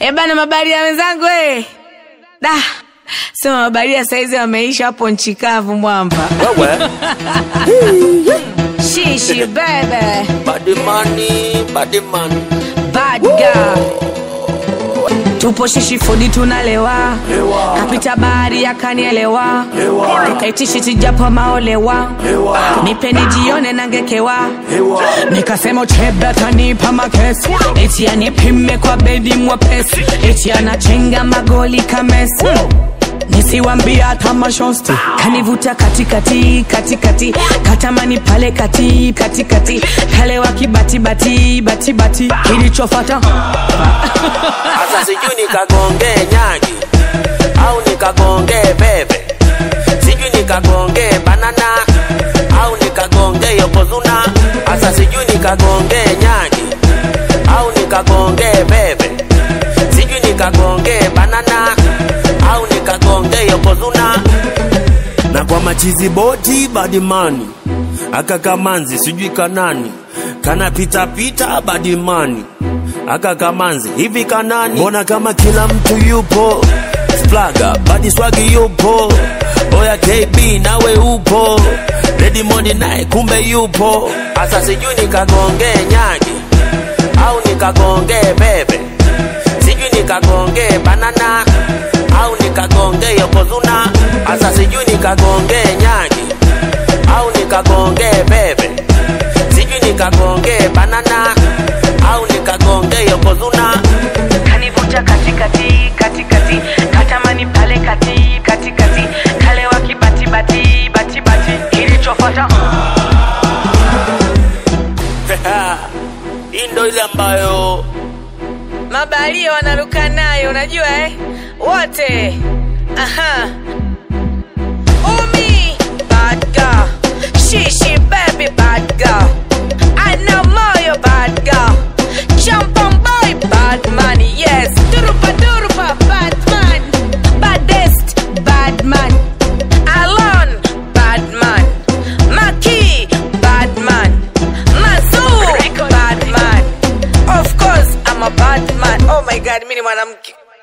Eh bana, mabaria wenzangu eh. Da. Sema mabaria saizi wameisha hapo nchi kavu mwamba. Wewe Shishi bebe. body money, body money. Bad girl. Tupo shishi fudi tunalewa. Kapita bahari akanielewa. Nikaitishi tijapo maolewa. Nipe nijione nangekewa. Nikasema uchebe atanipa makesi. Eti anipime kwa bedi mwepesi. Eti anachenga magoli kamesi. nisiwambia hata mashosti kanivuta katikati katikati katamani pale kati katikati kale wakibatibati batibati kilichofata Sasa sijui nikagonge nyagi au nikagonge bebe, sijui nikagonge banana au nikagonge yokozuna. Sasa sijui nikagonge nyagi au nikagonge bebe, sijui nikagonge banana au nikagonge yokozuna. Na kwa machizi boti badimani aka kamanzi sijui kanani kana pita pita badimani aka kamanzi hivi kanani mbona kama kila mtu yupo splaga badi swagi yupo oya kb nawe upo redimondi naye kumbe yupo asa sijui nikagonge nyagi au nikagonge bebe sijui nikagonge banana au nikagonge yokozuna asa sijui nikagonge nyagi au nikagonge bebe sijui nikagonge banana au nikagonge yokozuna kanivuta katikati katikati katamani pale kati katikati kale wakibatibati batibati kilichofata hii ndo ile ambayo mabalia wanaruka nayo unajua eh? wote aha umi bad girl shishi baby bad girl ana moyo bad girl champan boy bad man yes durupa durupa bad man baddest bad man alon bad man maki bad man mazur bad man of course i'm a bad man oh my god mi ni mwanamke